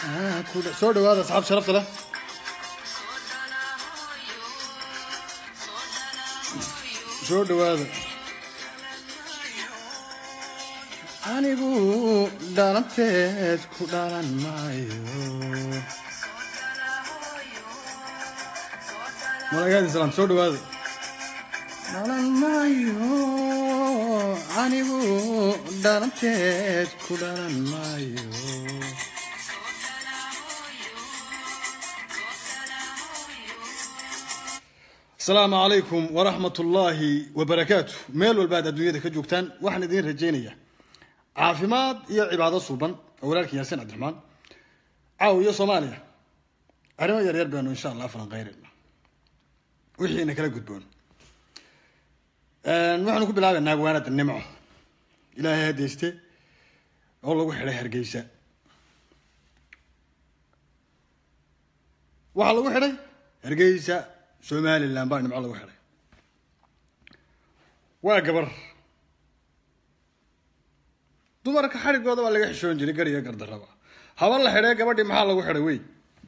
soo dhawaada asxaab sharafta leh soo dhawaada anigu dhalanteed ku dhalan maayo malagaadi salaam soo dhawaada dhalan maayo anigu dhalanteed ku dhalan maayo asalaamu calaykum waraxmat ullaahi wabarakaatu meel walbaad adduunyada ka joogtaan waxaan idiin rajaynayaa caafimaad iyo cibaado suuban oo walaalkan yaasiin cabdiraxmaan caaw iyo soomaaliya arrimo yaryar baanu insha allah falanqeynayna wixiina kala gudboon waxaanu ku bilaabaynaa agwaanada nimco ilaahay hadayste oo lagu xidhay hargeysa waxaa lagu xidhay hargeysa somalilan baa nimco lagu xidhay waa gabar dumarka xadhigooda waa laga xishoon jiray gar iyo gardaraba haba la xidhee gabadhii maxaa lagu xidhay wey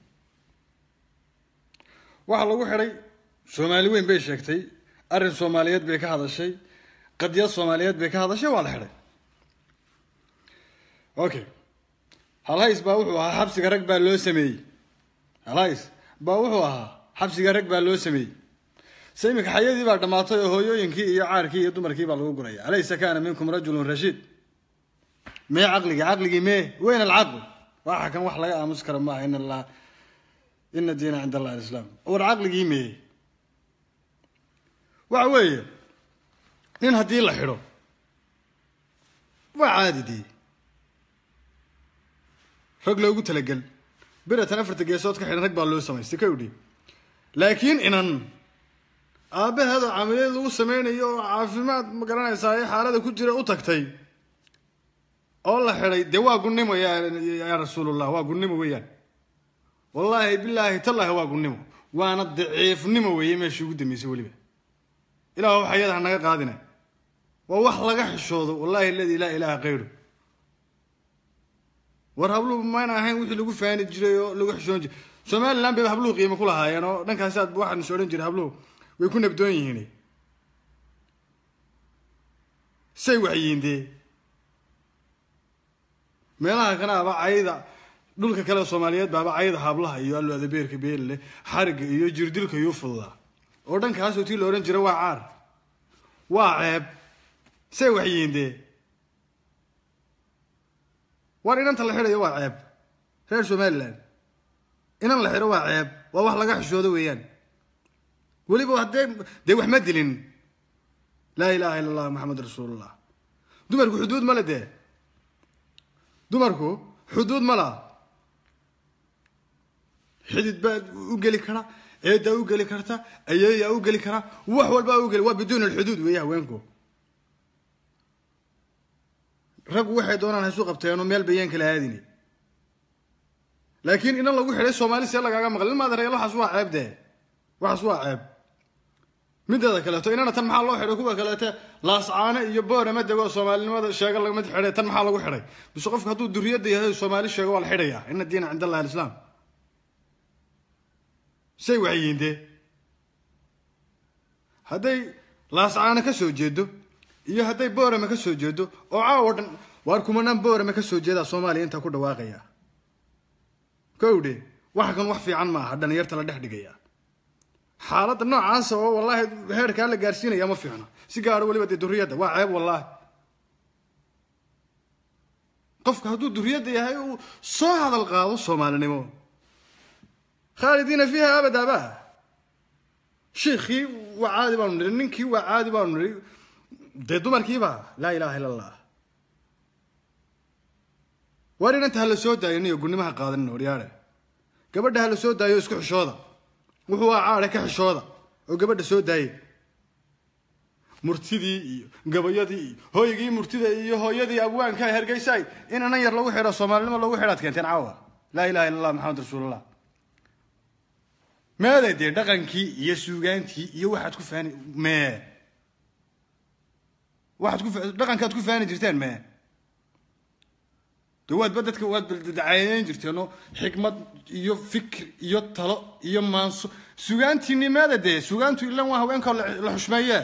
waxaa lagu xidhay soomaali weyn bay sheegtay arrin soomaaliyeed bay ka hadashay qadiyad soomaaliyeed bay ka hadashay waa la xidhay okay halhays baa wuxuu ahaa xabsiga rag baa loo sameeyey halhays baa wuxuu ahaa xabsiga rag baa loo sameeyey se iminka xayadii baa dhammaatay oo hooyooyinkii iyo caarkii iyo dumarkii baa lagu guraya alaysa kaana minkum rajulun rashiid mee caqligii caqligii mee weyn alcaql waxa kan wax laga aamus kara maaha in allah ina diina cind allah alislaam war caqligii mee waxa weeye nin haddii la xidho waa caadi dee rag loogu talagel beratan afarta geesood ka xidhan rag baa loo samaystay ka udhi laakiin inan aabbaheedoo camaliyad lagu sameynayo oo caafimaad ma garanaysaa ee xaalada ku jira u tagtay oo la xidhay dee waa gunnimo yaa rasuulullah waa gunnimo weeyaan wallaahi bilaahi tallaahi waa gunnimo waana daciifnimo weeye meeshii ugu dambeysay weliba ilaah wax ayada ha naga qaadina waa wax laga xishoodo wallahi aladi laa ilaaha kayru war habluhu mayna ahayn wixii lagu faani jiray oo lagu xishoon jiray somaliland bay habluhu qiimo ku lahaayeen oo dhankaasi aad waxaan is odhan jiray habluhu way ku nabdoon yihiin say waxyihiin dee meelaha kana aba cayda dhulka kale soomaaliyeed baaba cayda hablaha iyo allo adabeerka beelleh xariga iyo jirdilka iyo fududaa oo dhankaasoo tii la odhan jira waa caar waa ceeb say waxyihiin dee war inanta la xidhayo waa ceeb reer somaliland inan la xidho waa ceeb waa wax laga xishoodo weeyaan weliba haddee dee wax ma dilin laa ilaha illa allah maxamed rasuulullah dumarku xuduud male dee dumarku xuduud ma laha xidid baa u geli kara eedaa u geli karta ayeeyaa u geli kara wax walbaa u geli waa biduun alxuduud weeye haweenku raggu waxay doonaan haysu qabteenoo meel bayaan kala aadini laakiin inan lagu xidhay soomaali see lagaaga maqal in maad reeel waxaas waa ceeb dee waxaas waa ceeb mideeda kaleeto inana tan maxaa loo xidhay kuwa kaleete laascaane iyo boorama dego soomaalinimada sheega lagama xidhay tan maxaa lagu xidhay bise qofka hadduu duriyadda yahay soomaali sheego waa la xidhayaa ina diina cind allahi alislaam say waxyihiin dee hadday laascaane ka soo jeedo iyo hadday boorama ka soo jeedo oo caawo dhan waar kumanaan boorama ka soo jeedaa soomaaliya intaa ku dhawaaqaya kowdhe waxa kan wax fiican ma aha dhalinyarta la dhex dhigaya xaaladda noocaasa oo wallaahi heerkaa la gaarsiinaya ma fiicno si gaaro weliba dee duriyadda waa ceeb wallaahi qofka hadduu duriyadda yahay uu soo hadal qaado soomaalinimo khaalidiina fiiha abadaaba shiikhii waa caadi baanu niri ninkii waa caadi baanu niri dee dumarkiiba laa ilaha illa allah waar inanta ha la soo daayo niyo gunimaha qaadanin waryaare gabadha ha la soo daayo isku xishooda wuxuu aa caade ka xishooda oo gabadha soo daaye murtidii iyo gabayadii iyo hooygii murtida iyo hooyadii abwaanka hergeysaay in anan yar lagu xidho soomaalinimo lagu xidhaad keenteen caawa laa ilaha illa allah maxamed rasuulullah meeday dee dhaqankii iyo suugaantii iyo waxaad ku faani mee waxaad ku dhaqankaad ku faani jirteen mee de waadba dadka waad baldacayeyn jirteenoo xikmad iyo fikir iyo talo iyo maanso sugaantiinimeeda dee sugaantu ilan waa haweenka la xushmeeye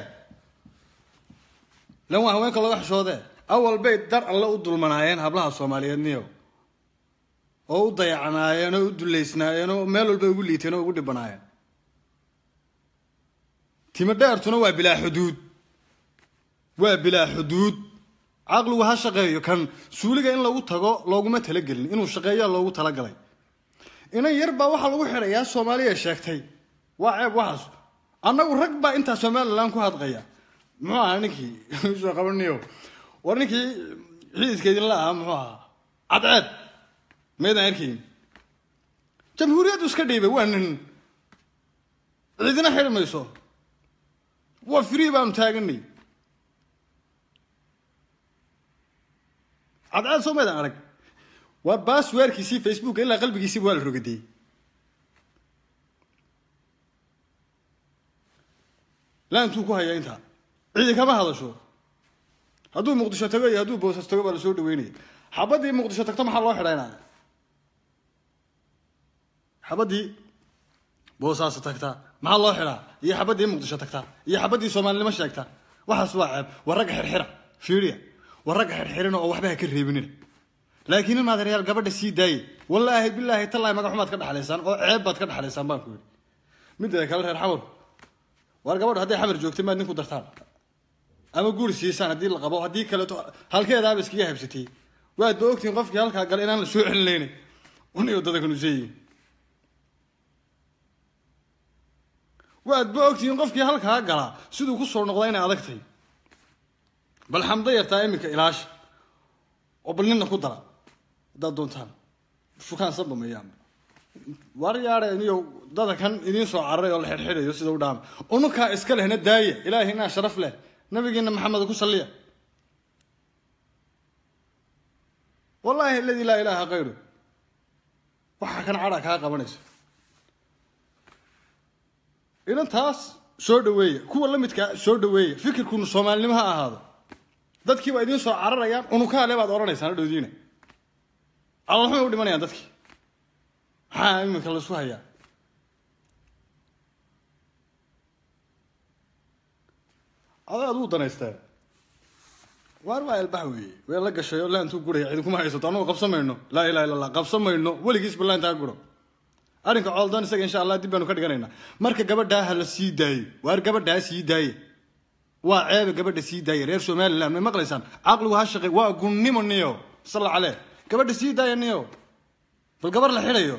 ilan waa haweenka laga xushoode awal bay dar alle u dulmanaayeen hablaha soomaaliyeed niyo oo u dayacnaayeen oo u duleysnaayeen oo meel walba ugu liiteen oo ugu dhibanaayeen timo dheertuna waa bilaa xuduud waa bilaa xuduud caqligu ha shaqeeyo kan suuliga in lagu tago looguma talagelin inuu shaqeeyaa loogu talagalay inan yar baa waxaa lagu xidhayaa soomaaliya sheegtay waa ceeb waxaas annagu rag baa intaa somalilan ku hadqaya muxuu ahaa ninkii soo qabaniyo war ninkii xiidiskeedin la ahaa muxuu ahaa cadceed maydaan arkayn jamhuuriyaddu iska dhiibay waa nin ciidina xidhi mayso waa free baanu taaganay cadceed soo maydaan arag waa baasweerkiisii facebooka ilaa qalbigiisiiba waa la rogadiyey laantuu ku hayaa intaa ciidi kama hadasho hadduu muqdisho tago iyo hadduu boosas tago baa lasoo dhaweynaya xabaddii muqdisho tagto maxaa loo xidhaynaya xabaddii boosaaso tagtaa maxaa loo xidhaa iyo xabaddii muqdisho tagtaa iyo xabaddii soomaalinimo sheegta waxaas waa ceeb war ragga xirxira fiiriya war ragga xirxirina oo waxba ha ka reebinina laakiin in maadereyaal gabadha sii daaye wallaahi bilaahi tallaahi magaxumaad ka dhexlaysaan oo ceeb baad ka dhexlaysaan baan ku yidhi midda kale reer xamar war gabadha hadday xamar joogtay maad ninku dartaan ama guri siisaan haddii la qabo haddii kaleeto halkeedaaba iskaga habsatay waad ba ogtihiin qofkii halkaa gala inaan la soo celinayna uniyo dadakanu seeyihin waad ba ogtihiin qofkii halkaa galaa siduu ku soo noqda inay adag tahay bal xamdo yartaa iminka ilaasha oo bal nina ku dara haddaad doontaan shukaan sabameeyaan war yaare iniyo dada kan idiin soo cararay oo la xidhxidhayo sida u dhaama unukaa iska lehna daaya ilaahay inaa sharaf leh nabigeena maxamed ku salliya wallaahi aladi laa ilaaha kayru waxaa kan cadha kaa qabanaysa idan taas soo dhaweeya kuwa la midkaa soo dhaweeya fikirkunu soomaalinimo ha ahaado dadkii baa idiin soo cararayaan unukaale baad odhanaysaan hadhowdiina calolxumay u dhimanayaan dadkii maxaa iminka laisku hayaa adaad uu danaystaa waar waa elbax weeye wee la gashay oo laantuu guraya cidi kuma haysato annagu qabsamayno laa ilaha illa allah qabsamayno weligiisba laantaa guro arrinka cooldoon isaga insha allah dib baanu ka dhiganaynaa marka gabadhaa ha la sii daayo waar gabadhaa sii daaye waa ceebe gabadha sii daaya reer somaliland may maqlaysaan caqligu ha shaqey waa gunnimo niyo salla caleh gabadha sii daaya niyo bal gabar la xidhayo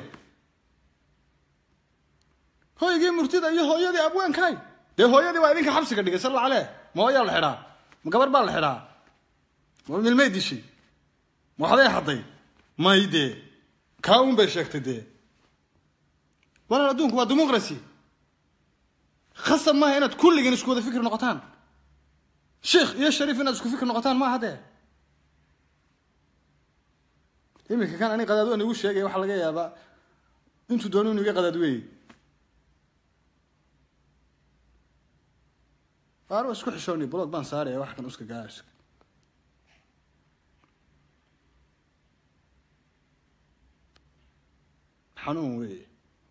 hoygii murtida iyo hooyadii abwaankaay dee hooyadii waa idinka xabsiga dhigay salla caleh ma hooyaa la xidhaa ma gabar baa la xidhaa ma milmay dishay ma waxday hadday may dee kaa uun bay sheegtay dee walaal adduunku waa demoqracy khasab maaha inaad kulligeen isku wada fikir noqotaan sheikh iyo shariif inaad isku fikir noqotaan maaha dee iminka kan ani qadaad waan igu sheegaya waxaa laga yaabaa intuu doono inu iga qadaad weeye waar waa isku xishooni bulood baan saaraya wax kan uska gaas xanuun weeye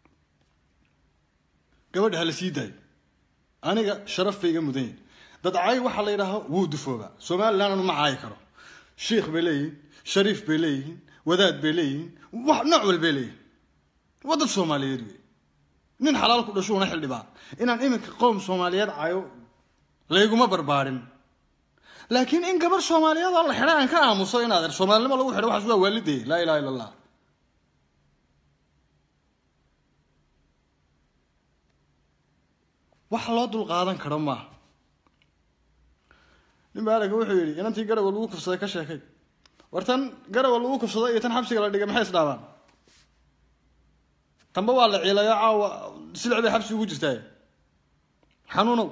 gabadha hala sii daayo aniga sharaf bay iga mudan yihin dad cay waxaa la yidhaaho wuu dufoobaa somaliland anu ma caayi karo shiikh bay leeyihiin shariif bay leeyihiin wadaad bay leeyihiin wax nooc wal bay leeyihin waa dad soomaaliyeed wey nin xalaal ku dhashuuna xildhibaa inaan iminka qowm soomaaliyeed cayo layguma barbaarin laakiin in gabar soomaaliyeed oo la xidha aan ka aamuso inaad er soomaalinimo lagu xidho waxaas waa waalidee laa ilaha illa allah wax loo dul qaadan karo maaha nin baa aragga wuxuu yidhi inantii garawa lagu kufsaday ka sheekay war tan garawa lagu kufsaday iyo tan xabsiga la dhigay maxay isdhaabaan tanba waa la ciilayo caawa silic bay xabsi ugu jirtaa xanuunow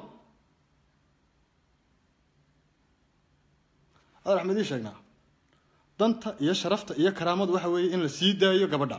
adar axmed ii sheegnaa danta iyo sharafta iyo karaamadu waxa weeye in la sii daayo gabadha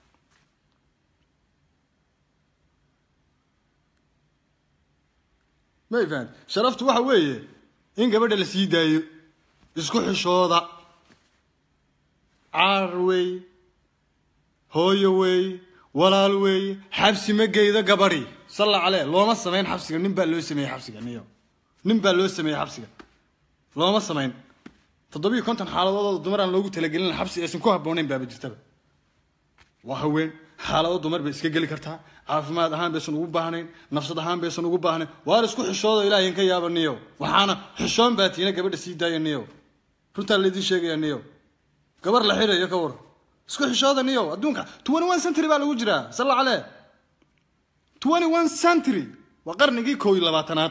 may fahan sharaftu waxa weeye in gabadha la sii daayo isku xishooda caar weeye hooyo weeye walaal weeye xabsi ma geydo gabadhi salla caleh looma samayn xabsiga nin baa loo sameeyey xabsiga niyo nin baa loo sameeyey xabsiga looma samayn toddobiyo konton xaaladood dumar aan loogu talagelin xabsi aysan ku habboonayn baaba jirtaba waa haween xaalado dumar bay iska geli kartaa caafimaad ahaan baysan ugu baahnayn nafsad ahaan baysan ugu baahnayn waar isku xishoodo ilaahay ka yaaba niyo waxaana xishoon baa tiina gabadha sii daaya niyo runtaa laydin sheegaya niyo gabar la xirayo ka war isku xishooda niyo adduunka twenty one century baa lagu jiraa salla caleh twenty one century waa qarnigii koob iyo labaatanaad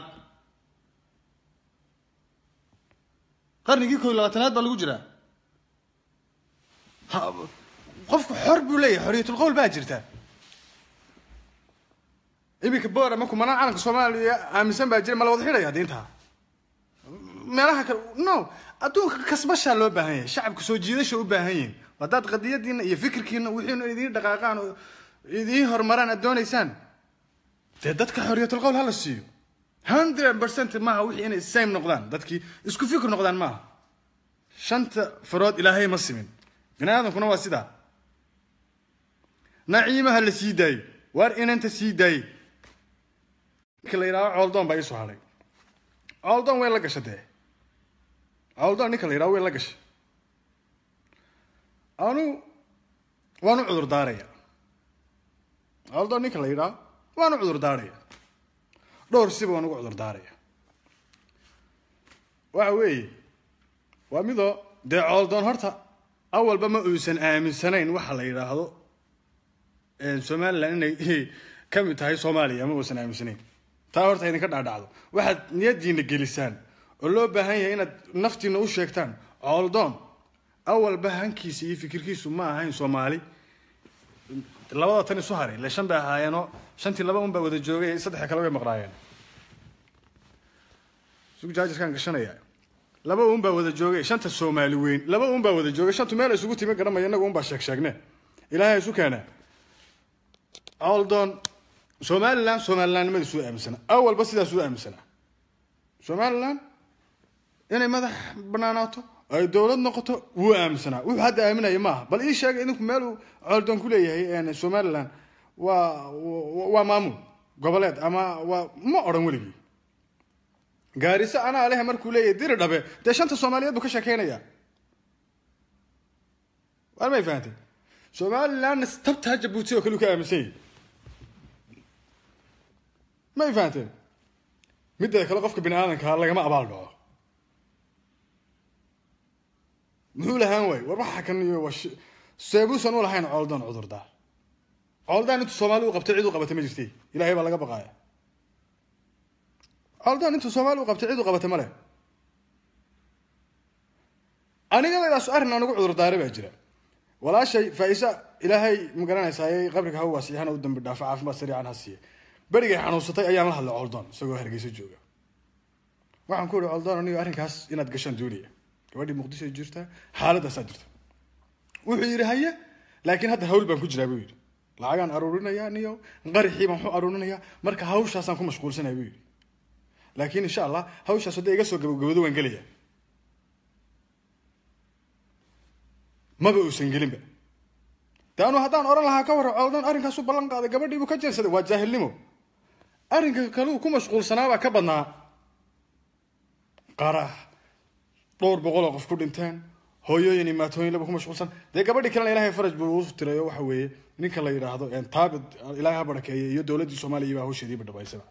qarnigii koob iyo labaatanaad baa lagu jiraa qofku xor buu leeyahay xorriyatul qowl baa jirta iminka boora markuu manaa calanka soomaaliya aaminsan baa jira ma la wada xidhaya diinta meelaha kale no adduunka kasbashaa loo baahan yahay shacabka soo jiidasha u baahan yihin haddaad qadiyadiina iyo fikirkiina wixiina idiin dhaqaaqaan oo idiin horumaraan aad doonaysaan dee dadka xorriyatul qowl hala siiyo hundred percent maaha wixii inay same noqdaan dadkii isku fikir noqdaan maaha shanta farood ilaahay ma simin bini aadamkuna waa sidaa naciimaha la sii daayey waar inanta sii daayey ninka la yidhahdo cooldoon baa iisoo hadhay cooldoon way la gasha dee cooldoon ninka la yidhahdo way la gashay anu waan u cudur daaraya cooldoon ninka la yidhahdo waan u cudur daaraya dhowr siba waan ugu cudur daaraya waxa weeye waa midoo dee cooldoon horta awalba ma uusan aaminsanayn waxa la yidhaahdo somalilan inay ka mid tahay soomaaliya ma uusan aaminsanayn taa horta idinka dhaadhacdo waxaad niyadiina gelisaan oo loo baahan yahay inaad naftiina u sheegtaan cooldoon awalba hankiisa iyo fikirkiisu ma ahayn soomaali labada tan isu haray ile shan bay ahaayeenoo shantii laba un baa wada joogay saddexa kale way maqnaayeen sugjaajirkaan gashanaya laba un baa wada joogay shanta soomaali weyn laba un baa wada joogay shantu meel isugu timi garanmaya inagu un baa sheeg sheegne ilaahay isu keena cooldoon somalilan somalilandnimada suu aaminsana awalba sidaas uu aaminsana somalilan inay madax banaanaato ay dowlad noqoto wuu aaminsanaa wuxuu hadda aaminaya maaha bal ii sheegay idinku meel uu cooldoon ku leeyahay somalilan waa waa maamul goboleed ama waa ma odhan weligii gaariso anaa lehe markuu leeyahay diri dhabe dee shanta soomaaliyeed buu ka sheekeynaya waar may fahantay somalilandna tabtaa jabuuti oo kale u ka aaminsan yahi may fahanteen middeeda kale qofka bini aadankaa lagama abaal dhaco muxuu lahaan waay war waxa kan iyo seebuusan u lahayn cooldoon cudurdaar cooldoon intuu soomaali u qabtay cid u qabatay ma jirtay ilahay baa laga baqaaya cooldoon intuu soomaali u qabtay cid u qabatay ma leh anigadaydaas arrin aan ugu cudurdaaray baa jira walaashay faaisa ilaahay ma garanaysaayey qabriga ha waasixana u dambi dhaafo caafimaad sariican ha siiye berigay xanuunsatay ayaan la hadlay cooldoon isagoo hargeysa jooga waxaan ku ihi cooldoon aniga arrinkaas inaad gashaan doonaya gabadhii muqdisho jirtaa xaaladaasaa jirta wuxuu yidhi haye laakiin hadda hawl baan ku jiraa buu yidhi lacagaan aruurinayaa niyo qarixii baan waxu aruurinayaa marka hawshaasaan ku mashquulsanaya buu yidhi laakiin insha allah hawshaas hadday iga soo gabagabado waan gelaya maba uusan gelinba de anu haddaan odhan lahaa ka warra cooldoon arrinkaasu ballan qaaday gabadhiibuu ka jeensaday waa jaahilnimo arrinka kaleu ku mashquulsanaabaa ka badnaa qarax dhowr boqol oo qof ku dhinteen hooyooyin iyo maatooyin laba ku mashquulsan dee gabadhii kalena ilahay faraj buu u tiray oo waxa weeye ninka la yidhaahdo taabid ilaahay ha barakeeye iyo dowladdii soomaaliya baa hawsheediiba dhabaysaba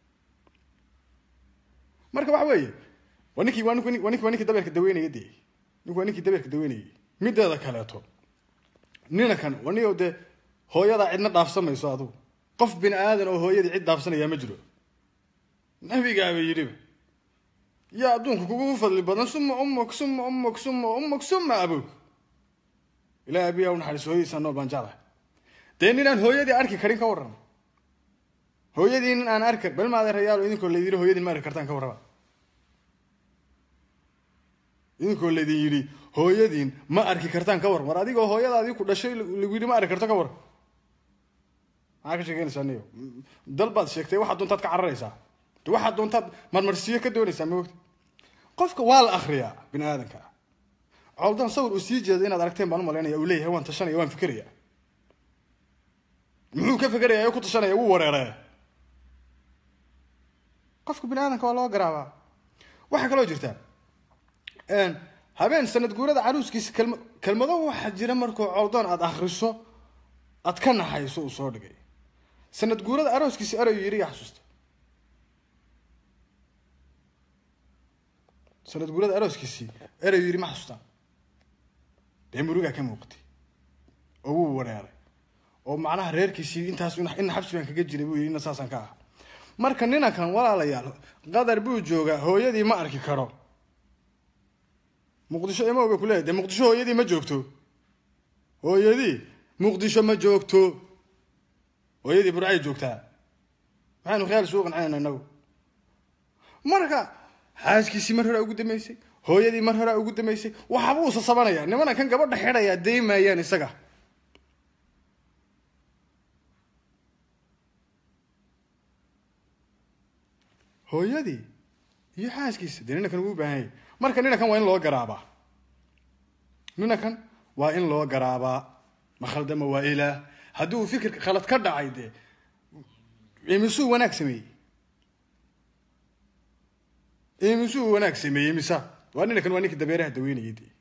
marka waxa weeye waa ninkii waa nink waa ninki waa ninkii dabeerka daweynaya dee ninku waa ninkii dabeerka daweynayay mideeda kaleeto nina kan waniyo dee hooyadaa cidna dhaafsamayso adugu qof bini aadan oo hooyadii cid dhaafsanayaa ma jiro nabigaaba yidhiba yaa adduunka kugu fadli badan suma ummuk suma ummuk suma ummuk suma abog ilaah abiyaa u naxariis hooyadiisaa nool baan jeclahay dee nin aan hooyadii arki karin ka warrama hooyadii nin aan arki bal maade rayaalo idinkoo laydin yidhi hooyadii ma arki kartaan ka warrama idinkoo laydin yidhi hooyadiin ma arki kartaan ka war war adigoo hooyadaadii ku dhashay lagu yidhi ma arki karto ka war maxaa ka sheekeynaysaa niyo dal baad sheegtay waxaad doontaad ka cararaysaa de waxaad doontaad marmarsiyo ka doonaysaa ma ogta qofka waa la akriyaa bini aadanka coldan sawir uu sii jeedo inaad aragteen baan umalaynaya uu leeyahay waan tashanaya waan fikeraya muxuu ka fikeraya ku tashanaya wuu wareeree qofka bini aadamka waa loo garaabaa waxaa kaloo jirta habeen sanad guurada caruuskiisa kelma kelmado waxaa jira markuu coldoon aada akriso aad ka naxayso uu soo dhigay sanad guurada arooskiisi erayu yidhi yaa xasuusta sanad guurada arooskiisii erayu yidhi ma xasuustaan dee murugaa ka muuqatay oo wuu wareeray oo macnaha reerkiisii intaas ina xabsi baan kaga jiray buu yidhi ina saasaan ka ah marka ninankan walaalayaal qadar buu joogaa hooyadii ma arki karo muqdisho imo bay kuleeyahy dee muqdisho hooyadii ma joogto hooyadii muqdisho ma joogto hooyadii burcay joogtaa maxaynu khiyaal isugu qancinayna inagu marka xaaskiisii mar horaa ugu dambeysay hooyadii mar horaa ugu dambeysay waxaba uu sasabanaya nimana kan gabadha xidhayaa deymayaan isaga hooyadii iyo xaaskiisa dee ninankan ugu baahan yahy marka ninankan waa in loo garaabaa ninankan waa in loo garaabaa ma khaldama waa ilaah haddii uu fikirka khalad ka dhacay dee imisuu wanaag sameeyey imisuu wanaag sameeyey misa waa ninankan waa ninkii dabeeraha daweynayay de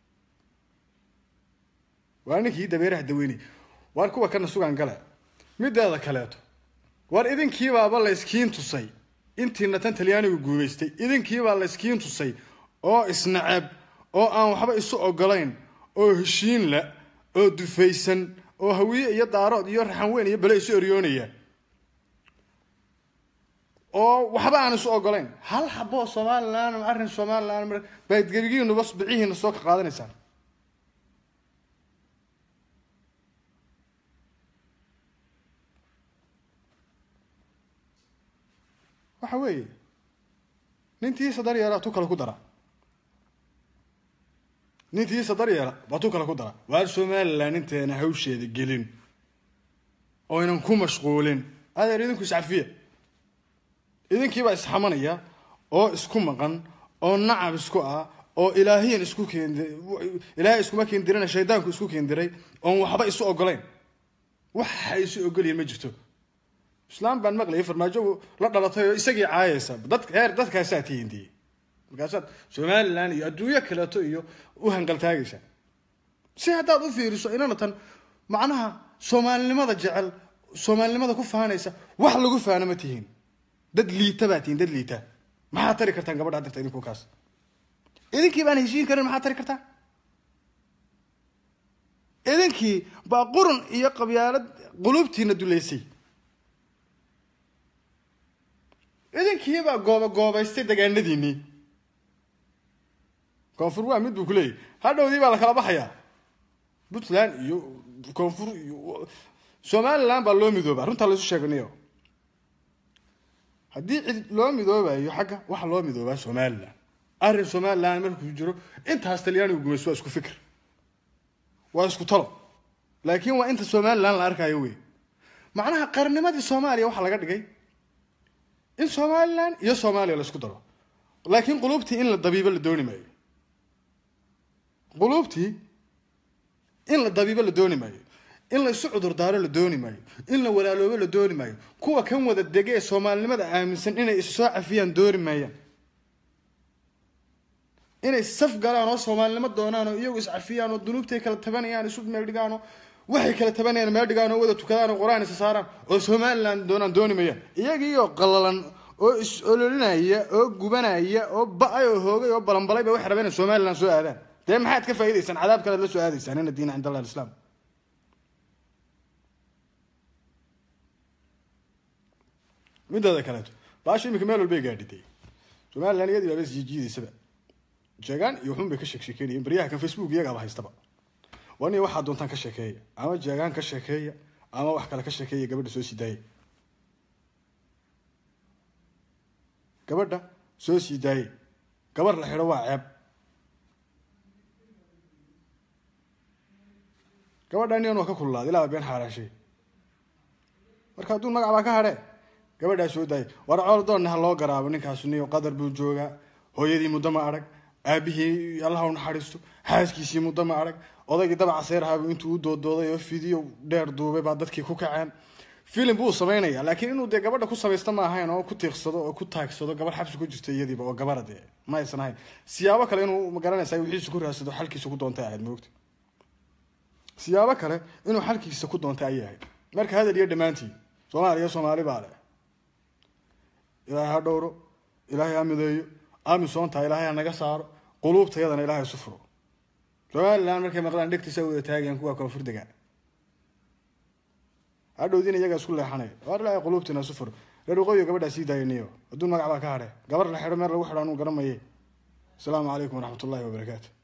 waa ninkii dabeeraha daweynayay waar kuwa kana sugaan gale mideeda kaleeto waar idinkiibaaba la iskiin tusay intiina tan talyaanigu guubaystay idinkiibaa la iskiin tusay oo isnacab oo aan waxba isu ogolayn oo heshiin la oo dufaysan oo hawiye iyo daarood iyo raxan weyn iyo bale isu eryoonaya oo waxba aan isu ogolayn hal xaboo somalilan arrin somalilan baad gebigiinuba bicihiina soo ka qaadanaysaan waxa weeye nintiisa daryeela tu kale ku dara nintiisa daryeela baa tu kale ku dara waar somalilan inteena hawsheeda gelin oo ynan ku mashquulin adeer idinku iscafiya idinkiibaa isxamanaya oo isku maqan oo nacab isku ah oo ilaahiyan isku keend ilaahay iskuma keendirina shaydaanku isku keendiray oon waxba isu ogolayn waxa isu ogolyihin ma jirto islaam baan maqlayay farmaajo la dhalatay oo isagii caayaysa dad heer dadkaasaa tihindiye markaasaad somalilan iyo adduunyo kaleeto iyo u hanqaltaagaysa si haddaad u fiiriso inana tan macnaha soomaalinimada jecel soomaalinimada ku faanaysa wax lagu faano ma tihiin dad liita baa tihiin dad liita maxaad tari kartaan gabadha dirta idinku kaas idinkii baan heshiin karin maxaad tari kartaa idinkii baa qurun iyo qabyaalad qulubtiina duleysay idinkiibaa gooba goobaystay dagaanadiinii koonfur waa mid buu ku leeyahy hadhowdii baa la kala baxayaa puntland iyo koonfur iyo somaliland baa loo midoobaa runtaa laysu sheeganayo haddii cid loo midoobayo xagga waxa loo midoobaa somaliland arrin somaliland markuu jiro intaas talyaanigu gumayso waa isku fikir waa isku talo laakiin waa inta somaliland la arkayo wey macnaha qarnimadii soomaaliya waxaa laga dhigay in somalilan iyo soomaaliya la isku daro laakiin quluubtii in la dabiibo la dooni maayo quluubtii in la dabiibo la dooni maayo in la isu cudurdaaro la dooni maayo in la walaaloobo la dooni maayo kuwa kan wada dege ee soomaalinimada aaminsan inay is soo cafiyaan dooni maayaan inay saf galaan oo soomaalinimo doonaan oo iyagu iscafiyaan oo dunuubtay kala tabanayaan isu meel dhigaan oo waxay kala tabanayaan meel dhigaan oo wada tukadaan oo qur-aan isa saaraan oo somaliland doonaan dooni mayaan iyagiioo qalalan oo is ololinaya oo gubanaya oo ba-ay oo hoogay oo balanbalay bay waxay rabeen in somaliland soo aadaan dee maxaad ka faa'idaysaan cadaab kalead la soo aadaysaan ina diina cind allah alislaam mideeda kaleeto baasha imika meel walbay gaadhiday somaliland iyadii baaba isjiijiidaysaba jeegaan iyo waxun bay ka sheek sheekeynayeen baryaha kan facebook iyagaaba haystaba wani waxaa doontaan ka sheekeeya ama jeegaan ka sheekeeya ama wax kale ka sheekeeya gabadha soo sii daayay gabadha soo sii daayay gabar la xidho waa ceeb gabadhan iyan waa ka kululaaday ilaa been xaaraashay marka hadduu magac baa ka hadhee gabadhaa soo daayay war cool doonna ha loo garaabo ninkaas niyo qadar buu joogaa hooyadii muddo ma arag aabihii allaha u naxariisto xaaskiisii muddo ma arag odaygii dabaca seerahaabuu intuu u doodooday oo fidiyo dheer duubay baa dadkii ku kaceen filim buu samaynaya laakiin inuu dee gabadha ku samaysta ma ahayn oo ku tiiqsado oo ku taagsado gabadh xabsi ku jirta iyadiiba oo gabara dee ma aysan ahayn siyaabo kale inuu magaranaysa wixiisa ku raadsado xalkiisa ku doontay ahayd moogta siyaabo kale inuu xalkiisa ku doontay ayay ahayd marka hadal iyo dhammaantii soomaaliya soomaali baa leh ilaahay ha dhowro ilaahay ha mideeyo amisoonta ilaahay ha naga saaro quluubtayadana ilaahay isu furo somalilan markay maqlaan dhegtiisa wada taagayan kuwa koonfur degaa hadhowdiina iyagaa isku leexanaya waar ilaahay quluubtiina isu furo reer waqooyiga gabadhaa sii daayaniyo adduun magac baa ka hadhe gabar la xidho meel lagu xidho anuu garamaye asalaamu calaykum waraxmat ullahi wabarakaatu